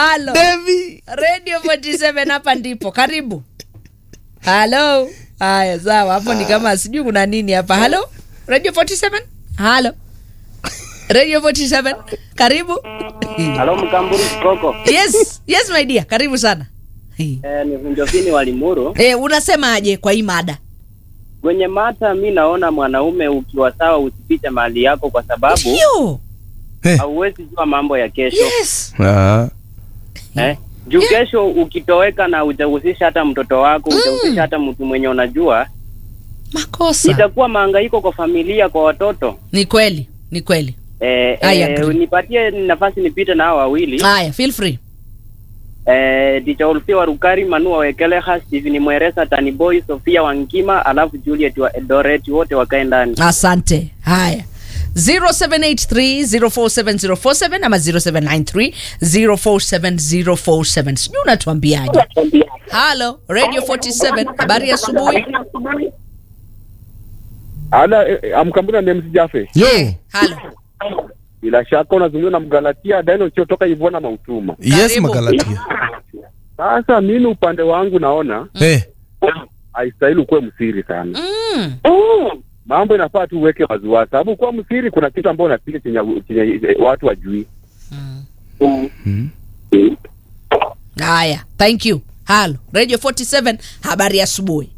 halo Devi. radio 47 hapa ndipo karibu halo haya sawa hapo ni kama sijui kuna nini hapa halo radio 47 halo radio 47 karibu Halo Mkamburi Koko. yes yes my dear karibu sana Eh, ni Vunjovini wa Limuru. eh, unasemaje kwa hii mada Kwenye mata mi naona mwanaume ukiwa sawa usifiche mali yako kwa sababu Ndio. hauwezi jua mambo ya kesho. yes Ah. Eh? Juu kesho ukitoweka na ujahusisha hata mtoto wako, ujahusisha hata mtu mwenye unajua, makosa itakuwa mahangaiko kwa familia, kwa watoto. ni kweli ni kweli Eh, I eh, agree. nipatie nafasi nipite na hao wawili. haya feel free Eh, Ticha Olfia wa Rukari, Manu Wawekeleha, Steven Mweresa, Tani Boy, Sofia Wankima, alafu Juliet wa Eldoret, wote wakae ndani. asante haya 0783047047 ama 0793047047 sijui unatuambiaje halo radio 47 habari ya asubuhi Ala, amkambuna ni MC Jafe. Yo. halo Bila shaka unazungumza na Mgalatia Daniel usiotoka Ivona Mautuma. Yes, Karibu. Magalatia. Sasa mimi upande wangu naona Eh. haistahili ukuwe msiri sana. mm. Mambo inafaa tu uweke waziwazi, sababu kuwa msiri kuna kitu ambacho unapiga chenye, chenye watu wajui. haya thank you halo radio 47 habari ya asubuhi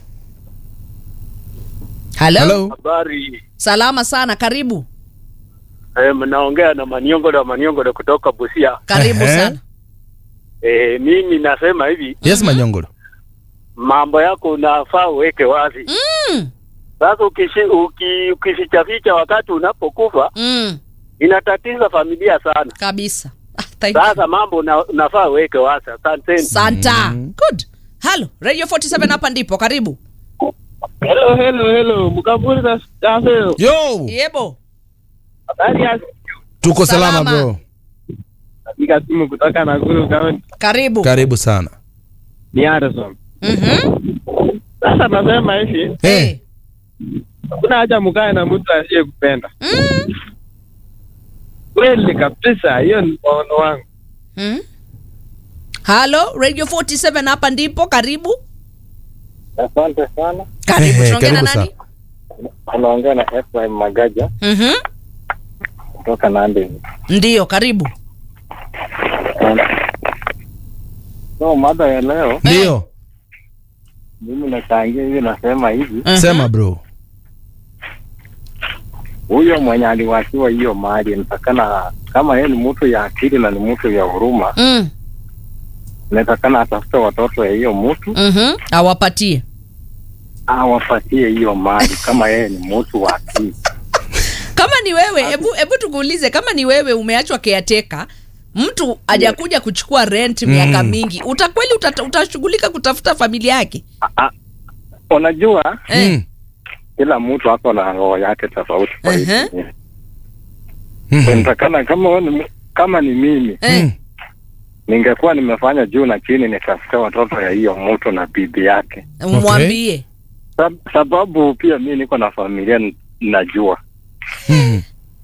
halo Hello. Habari, salama sana karibu eh, mnaongea na Maniongodo Maniongodo kutoka Busia. karibu Ehe. sana Eh, mimi nasema hivi, Yes, Manyongoro. mambo yako unafaa uweke wazi. mm. Sasa ukishi, uki, ukifichaficha wakati unapokufa Mm. inatatiza familia sana. kabisa ah, thank you. Sasa mambo una, unafaa uweke wazi. Asanteni. santa good halo radio 47 hapa ndipo karibu Hello, hello, hello. Mkaburi na Stafel. Yo. yebo Habari ya Tuko salama, Salama. bro. piga simu kutoka Nakuru County. karibu Karibu sana. Ni Harrison. Mhm. Sasa nasema hivi, Eh. hakuna haja mkae na mtu asiyekupenda. Mm. Kweli kabisa, hiyo ni maono wangu. Mm. halo radio 47 hapa ndipo karibu Asante sana. karibu Ehe, tunaongea na karibu nani Unaongea na Efraim Magaja Mhm. kutoka Nandi. ndiyo karibu So mada ya leo Ndio. mimi nachangia hivi, nasema hivi, Mhm. Sema bro. huyo mwenye aliwachiwa hiyo mali inatakana, kama yeye ni mtu ya akili na ni mtu ya huruma, Mm. inatakana atafute watoto ya hiyo mtu Mhm. awapatie awapatie hiyo mali, kama yeye ni mtu wa akili. kama ni wewe hebu hebu tukuulize kama ni wewe umeachwa keateka mtu hajakuja kuchukua rent miaka mingi utakweli utata- utashughulika kutafuta familia yake Ah, ah, Unajua eh. Mm. kila mtu ako na roho yake tofauti. kwa hii Ehe. dunia. Mhm. Inatakana kama wewe ni, kama ni mimi Eh. Mm. ningekuwa nimefanya juu na chini nitafute watoto ya hiyo mtu na bibi yake, mwambie Sab, sababu pia mi niko na familia n- najua Mhm.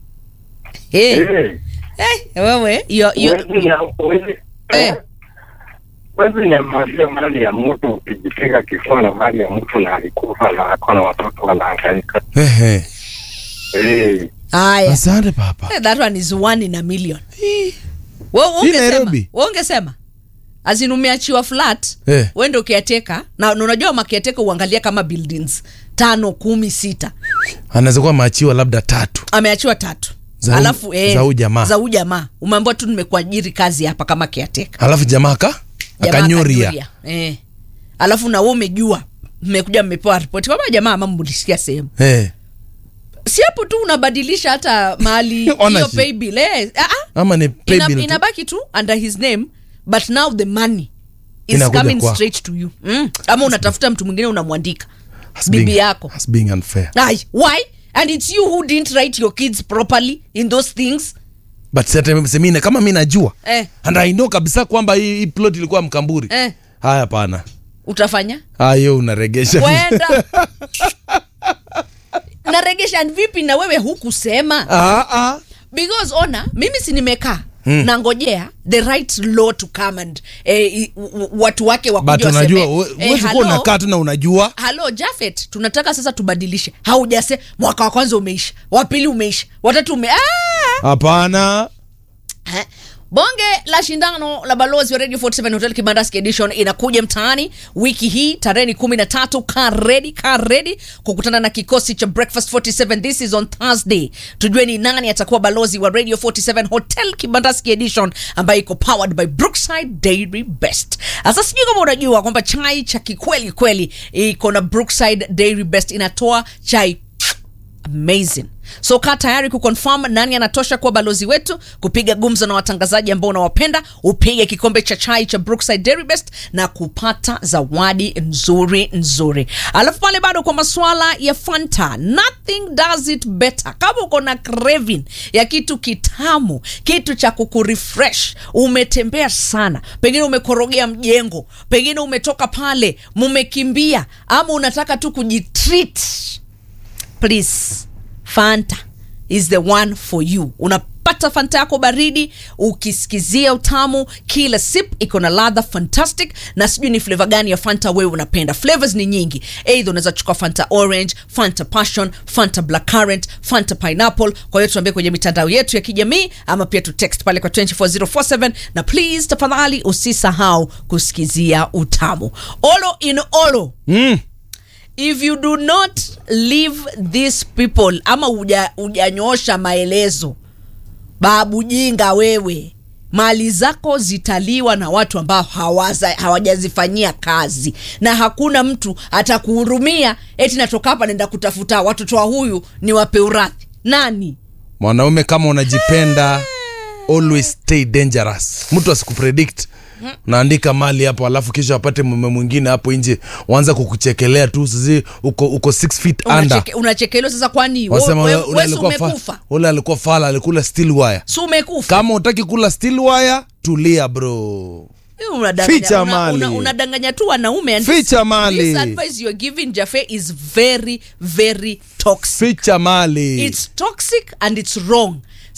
Eh. Eh, Eh, wewe yo, yo, huwezi nya- huwezi- Eh. huwezi nyamazia mali ya mtu ukijipiga kifua na mali ya mtu na alikufa na ako na watoto wanahangaika. Ehe. Eh, haya Asante papa. Eh, that one is one in a million Wewe Hii ungesema Nairobi. wewe ungesema azin umeachiwa flat Eh. wende ukiateka na na unajua makiateka uangalia kama buildings tano kumi sita Anaweza kuwa maachiwa labda tatu. ameachiwa tatu Za hu- alafu za huyu jamaa. za huyu jamaa umeambiwa tu nimekuajiri kazi hapa kama kiateka Alafu jamaa aka Jamaa akanyuria. akanyuria. eh. alafu na wewe umejua mmekuja mmepewa ripoti kwamba jamaa ama mlisikia sehemu Eh. si hapo tu unabadilisha hata mahali hiyo Ownership. pay bill eh, ah, ah. Ama ni pay Ina, bill tu. inabaki tu under his name but now the money is Inakuja coming kwako. straight to you mm. ama unatafuta mtu mwingine unamwandika As bibi being- yako as being unfair. Ai, why and it's you who didn't write your kids properly in those things But sasa semina kama mimi najua. eh, And I know kabisa kwamba hii, hii plot ilikuwa mkamburi. eh, Haya hapana. utafanya Hayo unaregesha. kwenda naregesha vipi na wewe hukusema Ah ah. because ona mimi si nimekaa nangojea the right law to come and eh, i- w- w- watu wake but wakuja unajua waseme, we- eh, huwezi kuwa hello, unakaa tu na unajua halo jafet tunataka sasa tubadilishe haujase mwaka wa kwanza umeisha wa pili umeisha watatu ume ah! hapana Eh, bonge la shindano la balozi wa radio 47 hotel kibandaski edition inakuja mtaani wiki hii tarehe kumi na tatu karedi karedi kukutana na kikosi cha breakfast 47 this is on thursday tujue ni nani atakuwa balozi wa radio 47 hotel kibandaski edition ambayo iko powered by brookside dairy best sasa sijui kama unajua kwamba chai cha kikweli kweli iko na brookside dairy best inatoa chai amazing so kaa tayari kuconfirm nani anatosha kuwa balozi wetu kupiga gumzo na watangazaji ambao unawapenda upige kikombe cha chai cha brookside dairy best na kupata zawadi nzuri nzuri alafu pale bado kwa maswala ya fanta nothing does it better kama uko na craving ya kitu kitamu kitu cha kukurefresh umetembea sana pengine umekorogea mjengo pengine umetoka pale mumekimbia ama unataka tu kujitreat please fanta is the one for you unapata fanta yako baridi ukisikizia utamu kila sip iko na ladha fantastic na sijui ni fleva gani ya fanta wewe unapenda flavors ni nyingi eidha unaweza chukua fanta orange fanta passion fanta black current fanta pineapple kwa hiyo tuambie kwenye mitandao yetu ya kijamii ama pia tu text pale kwa 24047 na please tafadhali usisahau kusikizia utamu olo in olo mm. if you do not leave these people ama uja- ujanyoosha maelezo babu jinga wewe mali zako zitaliwa na watu ambao hawaza- hawajazifanyia kazi na hakuna mtu atakuhurumia eti natoka hapa naenda kutafuta watoto wa huyu ni wape urathi nani mwanaume kama unajipenda always stay dangerous mtu asikupredict naandika mali hapo alafu kisha apate mume mwingine hapo nje wanza kukuchekelea tu sisi uko uko six feet under Unacheke- unachekelewa sasa kwani wasema we- ule we- ule wesi alikuwa fa- umekufa ule alikuwa fala alikula steel wire si umekufa kama utaki kula steel wire tulia bro Unadanganya- Ficha una- mali. una- unadanganya tu wanaume and Ficha this- mali. this advice you're giving Jaffe is very very toxic ficha mali it's toxic and it's wrong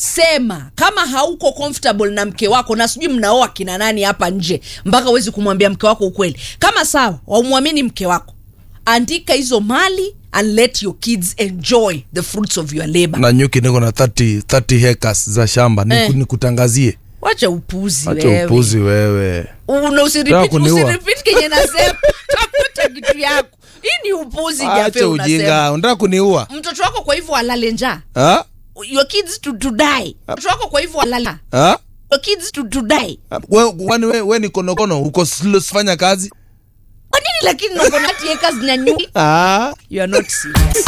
sema kama hauko comfortable na mke wako na sijui mnaoa kina nani hapa nje mpaka uwezi kumwambia mke wako ukweli kama sawa waumwamini mke wako andika hizo mali and let your kids enjoy the fruits of your labor na nyuki niko na 30, 30 hectares za shamba Niku- Eh. nikutangazie wacha upuzi acha wewe. upuzi wewe una Nataka usirepeat kuniua. usirepeat kenye nasema tafuta kitu yako hii ni upuzi Jaffe acha unasema ujinga unataka kuniua mtoto wako kwa hivyo alale njaa Ha? your kids to, to die mtoto wako kwa hivyo alale Ha? your kids to, to die We- kwani we, we ni konokono uko slow fanya kazi kwa nini lakini nongonati acres na nyui ah. you are not serious